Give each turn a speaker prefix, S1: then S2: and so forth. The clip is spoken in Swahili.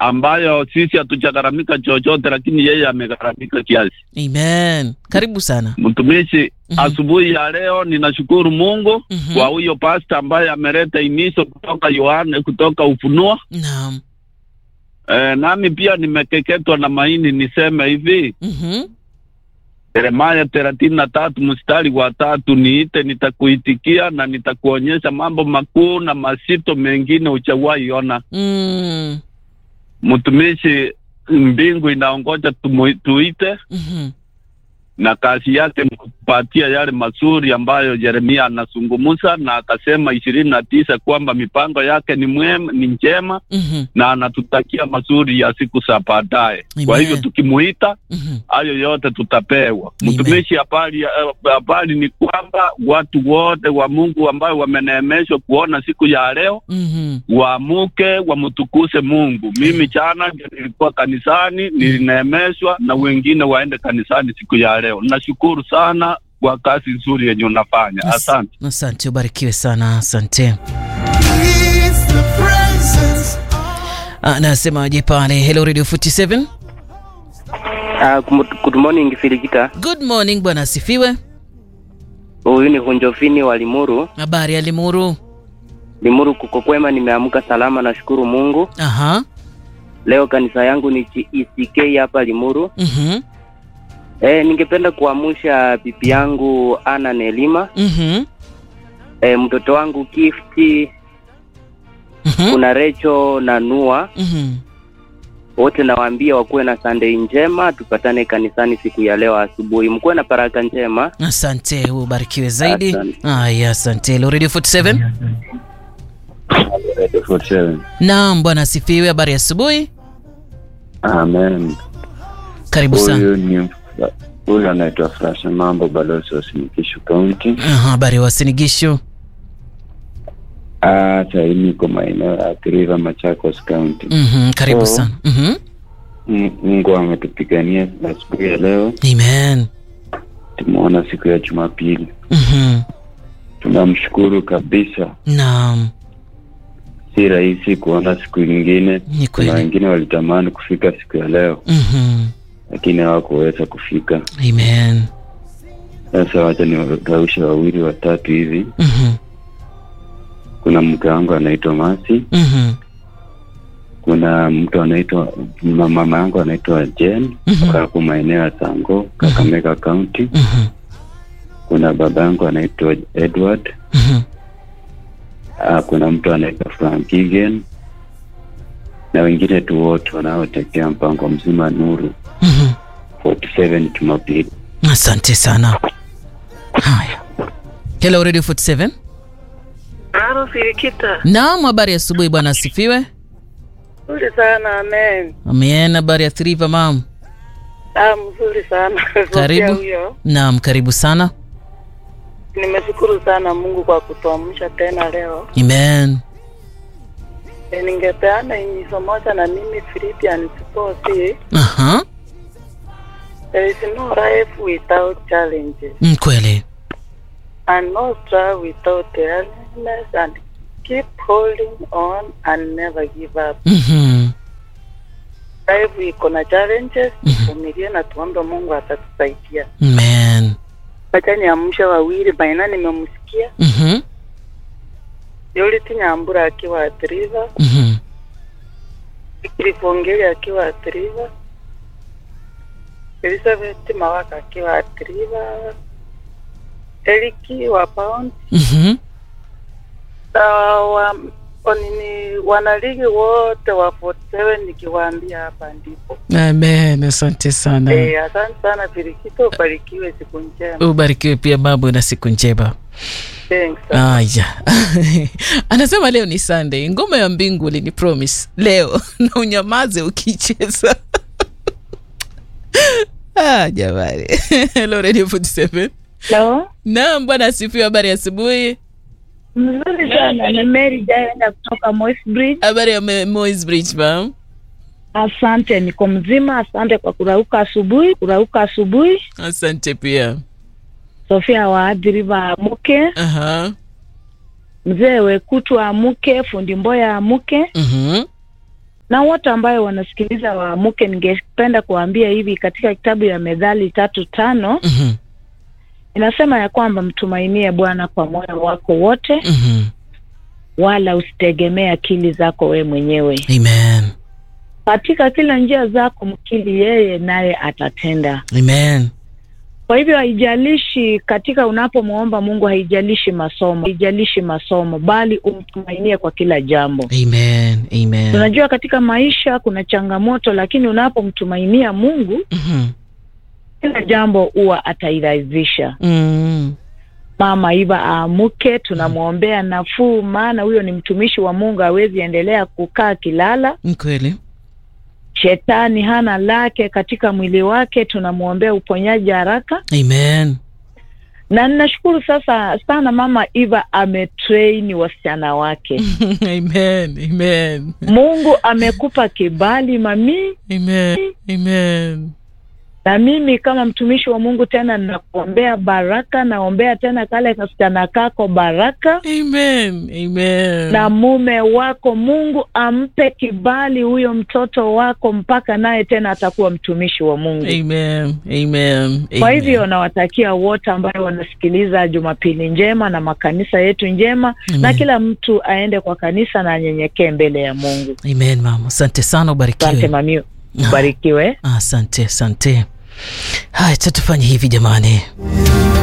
S1: ambayo sisi hatujagharamika chochote, lakini yeye amegharamika kiasi.
S2: Amen. Karibu sana.
S1: Mtumishi,
S2: Mhm.
S1: asubuhi ya leo ninashukuru Mungu
S2: Mhm.
S1: kwa huyo pasta ambaye ameleta imiso kutoka Yohane, kutoka Ufunuo.
S2: Naam.
S1: E, nami pia nimekeketwa na maini niseme hivi
S2: Mhm.
S1: Yeremaya thelathini na tatu mstari wa tatu niite nitakuitikia na nitakuonyesha mambo makuu na mazito mengine hujawahi ona.
S2: Mm.
S1: Mtumishi, mbingu inaongoja tumu- tuite,
S2: Mhm.
S1: na kazi yake ni kupatia yale mazuri ambayo Yeremia anazungumza, na akasema ishirini na tisa kwamba mipango yake ni mwema, ni njema
S2: Mhm.
S1: na anatutakia mazuri ya siku za baadaye. Kwa
S2: Amen.
S1: hivyo tukimuita
S2: Mhm.
S1: hayo yote tutapewa.
S2: Amen.
S1: Mtumishi, habari eh, habari ni kwamba watu wote wa Mungu ambao wameneemeshwa kuona siku ya leo
S2: Mhm.
S1: waamuke wamtukuse Mungu. Mimi jana ndio nilikuwa kanisani, nilineemeshwa na wengine waende kanisani siku ya leo. Nashukuru sana kwa kazi nzuri yenye unafanya,
S2: As-
S1: asante.
S2: Asante, ubarikiwe sana. Asante.
S3: It's the presence
S2: Anasemaje pale? Hello Radio 47.
S4: Uh, good morning Filikita.
S2: Good morning bwana asifiwe.
S4: Huyu ni Hunjofini wa Limuru.
S2: Habari ya Limuru?
S4: Limuru kuko kwema, nimeamka salama, nashukuru Mungu.
S2: Aha.
S4: Leo kanisa yangu ni Chi- ECK hapa Limuru.
S2: Mhm.
S4: Eh, ningependa kuamsha bibi yangu Ana Nelima,
S2: Mhm.
S4: eh, mtoto wangu Gifty,
S2: Mhm.
S4: kuna Recho na Nua,
S2: Mhm.
S4: wote nawaambia wakuwe na Sunday njema, tupatane kanisani siku ya leo asubuhi. Mkuwe na baraka njema.
S2: Asante, ubarikiwe zaidi.
S4: Asante.
S2: Aya, asante. Hello Radio 47. Naam, bwana asifiwe. Habari ya asubuhi.
S5: Amen.
S2: Karibu sana.
S5: Huyu ni huyu anaitwa Frasha Mambo, balozi wa Sinikishu County.
S2: Aha, habari ya Wasinigishu.
S5: Ah, sahii niko maeneo ya Athi River, Machakos County.
S2: Mhm, karibu
S5: Oh.
S2: sana. Mhm.
S5: M- Mungu ametupigania asubuhi ya leo,
S2: Amen.
S5: tumeona siku ya Jumapili.
S2: Mhm.
S5: Tunamshukuru kabisa,
S2: Naam,
S5: si rahisi kuona siku nyingine.
S2: ni
S5: Kuna
S2: kweli.
S5: wengine walitamani kufika siku ya leo,
S2: Mhm.
S5: lakini hawakuweza kufika.
S2: Amen.
S5: Sasa wacha niwagaushe wawili watatu hivi.
S2: Mhm.
S5: Kuna mke wangu anaitwa Masi,
S2: Mhm.
S5: kuna mtu anaitwa ma- mama yangu anaitwa Jen
S2: Mhm.
S5: hapo maeneo ya Sango, Kakamega County.
S2: Mhm.
S5: Kuna baba yangu anaitwa Edward.
S2: Mhm.
S5: Ah, kuna mtu anaitwa Frank Gigen na wengine tu wote wanaotekea mpango mzima Nuru
S2: Mhm.
S5: 47 Jumapili.
S2: Asante sana. Haya. Hello Radio 47.
S6: Halo Filikita.
S2: Naam, habari ya asubuhi bwana asifiwe.
S6: Nzuri sana amen.
S2: Amen, habari ya Thriva mam.
S6: Ah, mzuri sana.
S2: Karibu.
S6: Sofia huyo.
S2: Naam, karibu sana.
S6: Nimeshukuru sana Mungu kwa kutuamsha tena leo.
S2: Amen.
S6: E, ningepeana inyizo moja na mimi Philippians 4:6.
S2: Aha.
S6: There is no life without challenges
S2: Mm, kweli.
S6: and no struggle without earnestness and keep holding on and never give up.
S2: Mhm.
S6: Life iko na challenges, tuvumilie na tuombe Mungu atatusaidia.
S2: Amen.
S6: Acha niamshe wawili baina nimemsikia
S2: Mhm.
S6: Yoliti Nyambura akiwa Atriva,
S2: Mhm.
S6: Kilifongeli akiwa Atriva, Elizabeth Mawaka akiwa Atriva, Eliki wa Pound
S2: Mhm.
S6: na wa onini wanaligi wote wa 47 nikiwaambia hapa ndipo.
S2: Amen. Asante sana.
S6: Eh, asante sana Firikito, ubarikiwe siku njema.
S2: Ubarikiwe pia babu na siku njema.
S6: Thanks.
S2: Aya. Anasema leo ni Sunday. Ngoma ya mbingu ulini promise leo na unyamaze ukicheza. ah, jamani. Hello Radio 47.
S7: Hello.
S2: Naam, bwana asifiwe. Habari ya asubuhi.
S7: Mzuri sana. Ni Mary Jaenda kutoka Moi's Bridge.
S2: Habari ya Me- Moi's Bridge, ma'am.
S7: Asante, niko mzima. Asante kwa kurauka asubuhi, kurauka asubuhi.
S2: Asante pia.
S7: Sofia wa Athi River amuke,
S2: Aha.
S7: mzee Wekutu amuke, fundi Mboya amuke,
S2: Mhm.
S7: na wote ambayo wanasikiliza waamuke, ningependa kuwaambia hivi, katika kitabu ya Methali tatu tano
S2: Mhm.
S7: inasema ya kwamba mtumainie Bwana kwa moyo wako wote,
S2: Mhm.
S7: wala usitegemee akili zako we mwenyewe.
S2: Amen.
S7: Katika kila njia zako mkili yeye, naye atatenda.
S2: Amen.
S7: Kwa hivyo haijalishi katika unapomwomba Mungu, haijalishi masomo, haijalishi masomo, bali umtumainie kwa kila jambo.
S2: Amen. Amen.
S7: Tunajua katika maisha kuna changamoto, lakini unapomtumainia Mungu,
S2: Mhm.
S7: kila jambo huwa atairahisisha.
S2: Mm.
S7: Mama Iva aamuke, tunamwombea nafuu, maana huyo ni mtumishi wa Mungu, hawezi endelea kukaa kilala.
S2: Ni kweli.
S7: Shetani hana lake katika mwili wake, tunamwombea uponyaji haraka.
S2: Amen.
S7: na ninashukuru sasa sana mama Eva ametrain wasichana wake.
S2: Amen. Amen.
S7: Mungu amekupa kibali mami,
S2: Amen. Amen.
S7: na mimi kama mtumishi wa Mungu tena ninakuombea baraka, naombea tena kale kasichana kako baraka
S2: Amen. Amen.
S7: na mume wako, Mungu ampe kibali huyo mtoto wako, mpaka naye tena atakuwa mtumishi wa Mungu.
S2: Amen. Amen.
S7: Kwa
S2: Amen.
S7: hivyo nawatakia wote ambayo wanasikiliza Jumapili njema na makanisa yetu njema, na
S2: Amen.
S7: kila mtu aende kwa kanisa na anyenyekee mbele ya Mungu.
S2: Amen, mama. Asante sana,
S7: Asante
S2: ubarikiwe.
S7: mami, ubarikiwe.
S2: Asante, asante. Haya, cha tufanye hivi jamani.